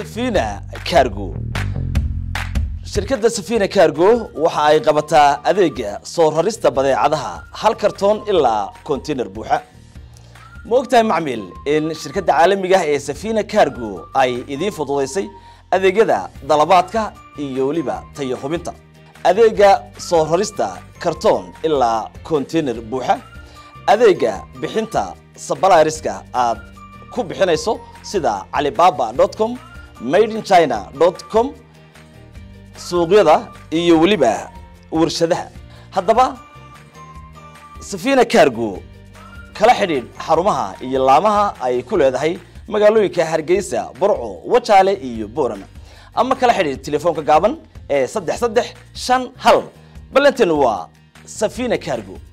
safina cargo shirkadda safina cargo waxa ay qabataa adeega soo rarista badeecadaha hal kartoon ilaa container buuxa ma ogtahay macmiil in shirkadda caalamiga ah ee safina cargo ay idiin fududaysay adeegyada dalabaadka iyo weliba tayo hubinta adeega soo rarista kartoon ilaa container buuxa adeega bixinta sabalariska aad ku bixinayso sida alibaba com made in china com suuqyada iyo weliba warshadaha haddaba safina cargo kala xidhiidh xarumaha iyo laamaha ay ku leedahay magaalooyinka hargeysa burco wajaale iyo boorama ama kala xidhiidh telefoonka gaaban ee saddex saddex shan hal ballantan waa safina cargo